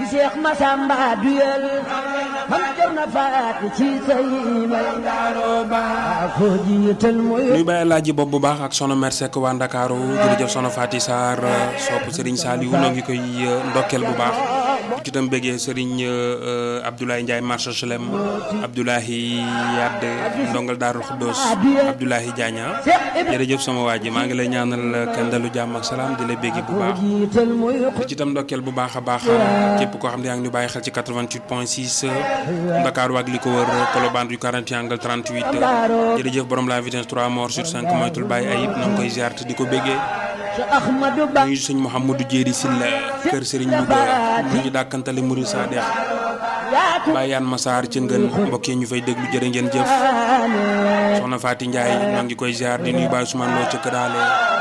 Seex Masamba duyal mam cerno faati ci say may ko jiital mooy nuy bàyyi laaji bopp bu baax ak sono mer Seck waa Ndakaaru jërëjëf sono Faati Sarr sopp Serigne Saliou noo ngi koy ndokkeel bu baax ci itam bëggee Serigne Abdoulaye Ndiaye marché Chelem Abdoulahi Yadd ndongal Daarul Xuddoos Abdoulahi Diagna jërëjëf sama waa ji maa ngi lay ñaanal kendalu jàmm ak salaam di la béggi bu baax jiital mooy ci itam ndokkeel bu baax a baax képp koo xam ne yaa ngi ñu bàyyi xel ci 88 point 6 Ndakaaru ak li ko wër Colobane du 40 angle 38 jërëjëf borom la vitesse 3 morts sur 5 moytul bàyyi ayib na nga koy ziar te di ko béggee Cheikh Ahmadou Ba ñu sëñ Mouhamadou Jéeri Silla kër Serigne Louga mu ñu dàkkantale Mouride Sadex yaatu Baye Yane Massar ci ngën mbokk yi ñu fay déglu jërë ngeen jëf soxna Faati Ndiaye ñoo ngi koy ziar di nuyu Baye Ousmane Lo ca Këraale